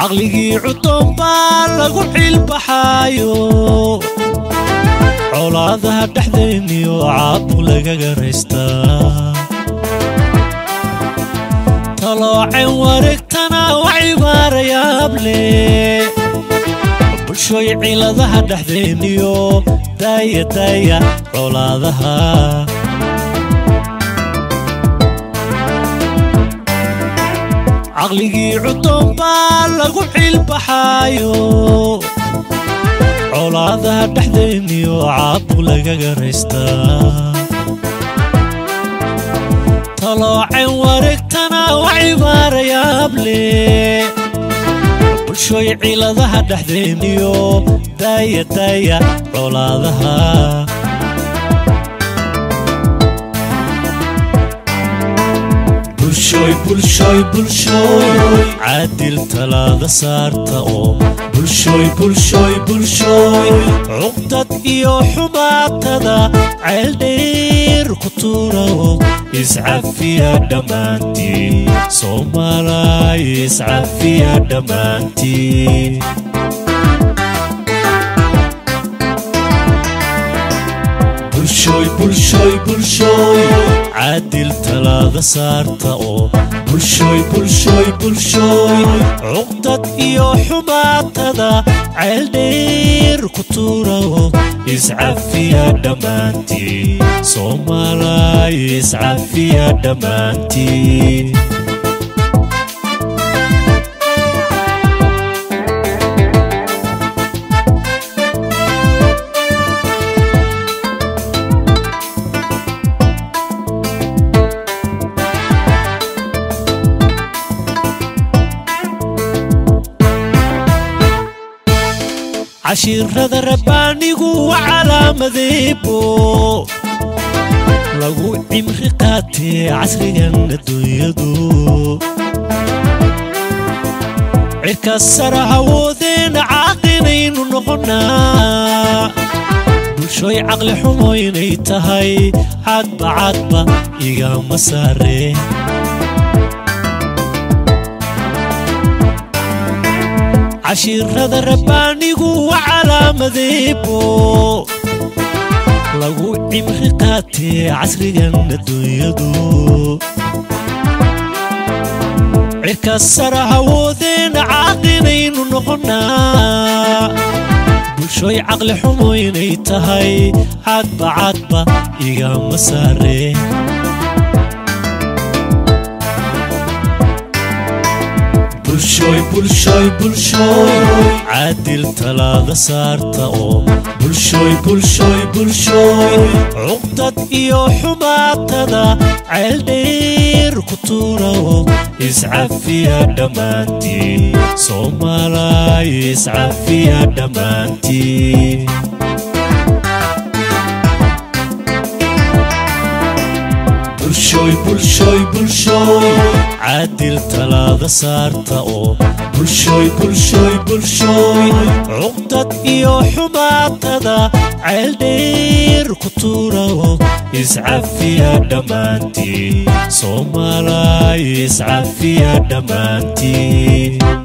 caqligii cuddoon baa lagu xiilbaxaayo colaadaha dhexdayniyo caabu lagaga raystaa taloocen wareegtana waa cibaarayaable bulshooy ciladaha dhexdayniyo daaya daaya colaadaha caqligii cuddoon baa lagu xiilbaxaayo colaadaha dhexdayniyo caabu lagaga raystaa taloocen wareegtana waa cibaarayaable bulshooy ciladaha dhexdayniyo daaya daaya colaadaha bulshooy bulshooy bulshooy caadil talaada saarta oo bulshooy bulshooy bulshooy cuqdad iyo xumaatada ceeldheer ku tuura oo iscafiya dhammaantii soomaalay iscafiya dhammaantii bulshooy bulshooy bulshooy caadil talaada saarta oo bulshooy bulshooy bulshooy cuqdad iyo xumaatada ceeldheer ku tuura oo iscafiya dhammaantii soomaalay iscafiya dhammaantii cashiirada rabbaanigu waa calaamadeebo lagu cimri qaatee casrigan adduunyadu cirka sara hawoodeena caaqinaynu noqonnaa bulshooy caqli xumo inay tahay cadba cadba igama saare cashiirada rabbaanigu waa calaamadeebo lagu cimri qaatee casrigan adduunyadu cirka sara hawoodeena caaqinaynu noqonnaa bulshooy caqli xumo inay tahay cadba cadba igama saare bulshooy bulshooy bulshooy caadil talaada saarta oo bulshooy bulshooy bulshooy cuqdad iyo xumaatada ceeldheer ku tuura oo iscafiya dhammaantii soomaalay iscafiya dhammaantii bulshooy bulshooy bulshooy caadil talaada saarta oo bulshooy bulshooy bulshooy cuqdad iyo xumaatada ceeldheer ku tuura oo iscafiya dhammaantii soomaalay iscafiya dhammaantii